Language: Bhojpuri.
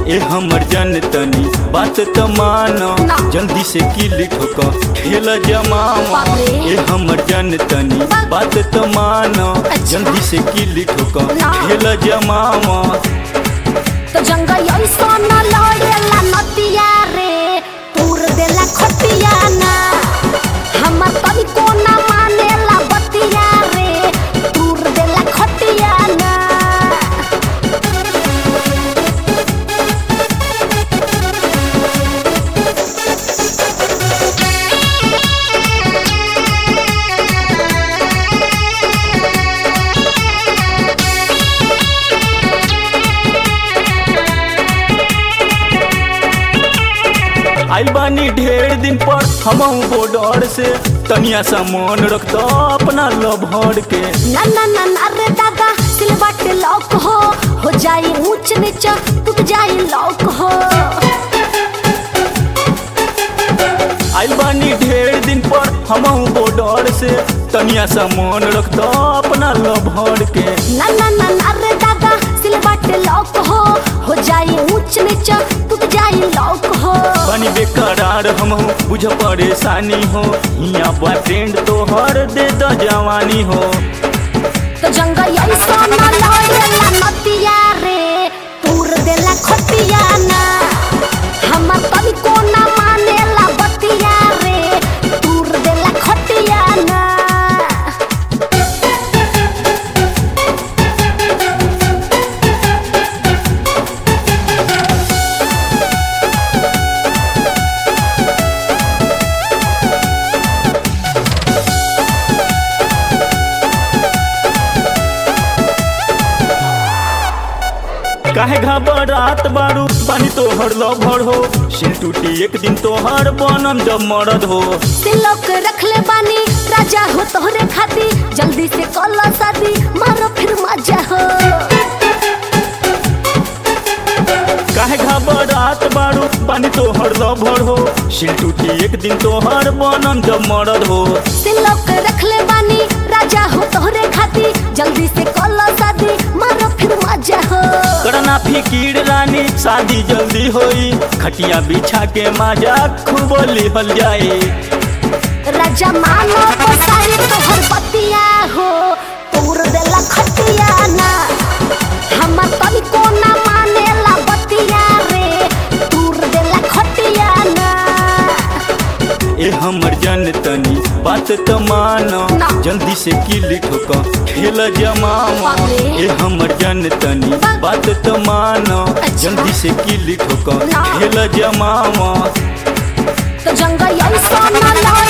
ए हमर जन तनी बात त मानो ना। जल्दी से किली ठोक खेल जमावा बाप रे। ए हमर जन तनी बात त मानो अच्छा। जल्दी से किली ठोक ना। खेल जमावा तो जंग ऐसा न लड़ेला नतिया रे पूर देला खटिया ना हमर तनी कोना मानेला बतिया रे पूर देला खटिया ना आइल बानी ढेर दिन पर हम बॉर्डर से तनिया सा मन रख दो अपना लभर के ना ना ना ना रे दादा सिलबट लॉक हो हो जाई ऊंच नीच टूट जाई लॉक हो आइल बानी ढेर दिन पर हम बॉर्डर से तनिया सा मन रख दो अपना लभर के ना ना ना ना रे दादा सिलबट लॉक हो हो जाई ऊंच नीच टूट जाई लॉक हो बनी बेकरार हम बुझ परेशानी हो हिया बा ट्रेंड तो हर दे द जवानी हो तो जंग ऐसा न लड़ेला नतिया रे पूर देला खटिया ना हमर कभी कोना मानेला बतिया रे पूर देला खटिया ना काहे घबरात बारू पानी तो हर लभर हो सिल टूटी एक दिन तो हर बनम जब मरद हो तिलक रख ले बानी राजा हो तोहरे खाती जल्दी से कला शादी मारो फिर मजा हो काहे घबरात बारू पानी तो हर लभर हो सिल टूटी एक दिन तो हर बनम जब मरद हो तिलक रख ले बानी राजा हो तोहरे खाती जल्दी से कला शादी मारो फिर मजा हो करना फिकीर रानी शादी जल्दी होई खटिया बिछा के माजा खूब लिहल जाए राजा मानो बसाई तोहर बतिया हो तोर देला खटिया ना हमर कभी कोना मानेला बतिया रे तोर देला खटिया ना ए हमर जन तनी बात त मानो ना। जल्दी से किली ठोक खेल जमावा बाप रे। ए हमर जन तनी बा- बात त मानो अच्छा। जल्दी से किली ठोक ना। खेल जमावा तो जंग ऐसा न लड़े